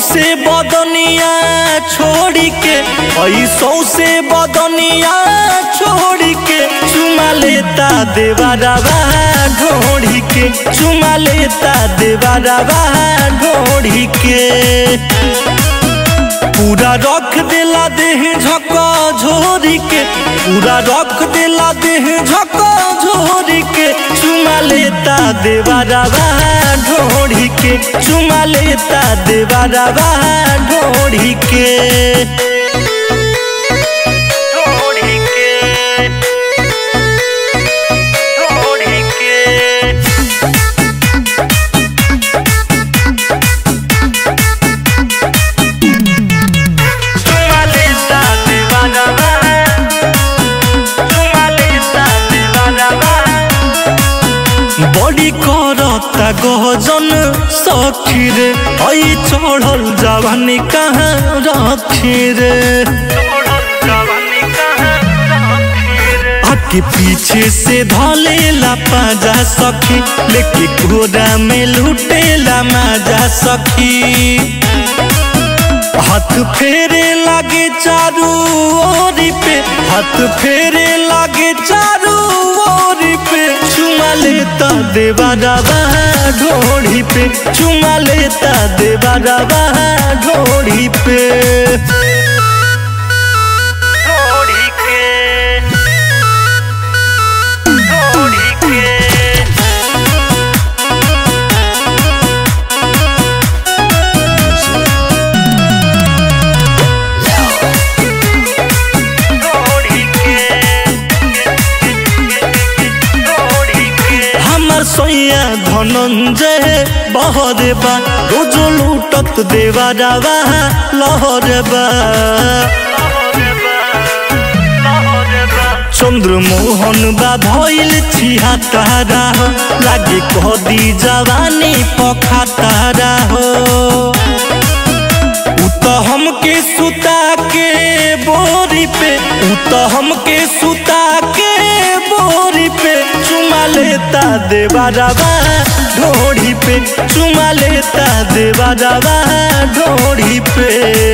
से बदनिया छोड़ी के ऐसो से बदनिया छोड़ी के चुमा लेता देवरवा ढोड़ी के चुमा लेता देवरवा ढोड़ी के पूरा रख देला देह झका झोरी के पूरा रख देला देह झका झोरी के चुमा लेता देवरवा ढोड़ी के चुमा लेता देवरवा ढोड़ी के ढोड़ी के ढोड़ी के चुमा लेता देवरवा चुमा लेता देवरवा बड़ी करता गहजन सखी रे ऐ चढ़ल जवानी कहाँ रखी रे आके पीछे से धलेला पाजा सखी लेके कोरा में लुटेला माजा सखी हाथ फेरे लागे चारू ओरी पे हाथ फेरे लागे चारू ओरी पे चुमा लेता देवरवा ढोड़ी पे चुमा लेता देवरवा ढोड़ी पे ढोड़ी के ढोड़ी के हमर सोया धनंजय बहरे बा रोज लूटत देवा डावा लहरे बा चंद्र मोहन बा भइल छिहा तारा हो लागे कदी जवानी पखा तारा हो उ त हमके सुता के बोरी पे उ त हमके सुता के बोरी पे चुमा लेता देवरवा ढोड़ी पे चुमा लेता देवरवा ढोड़ी पे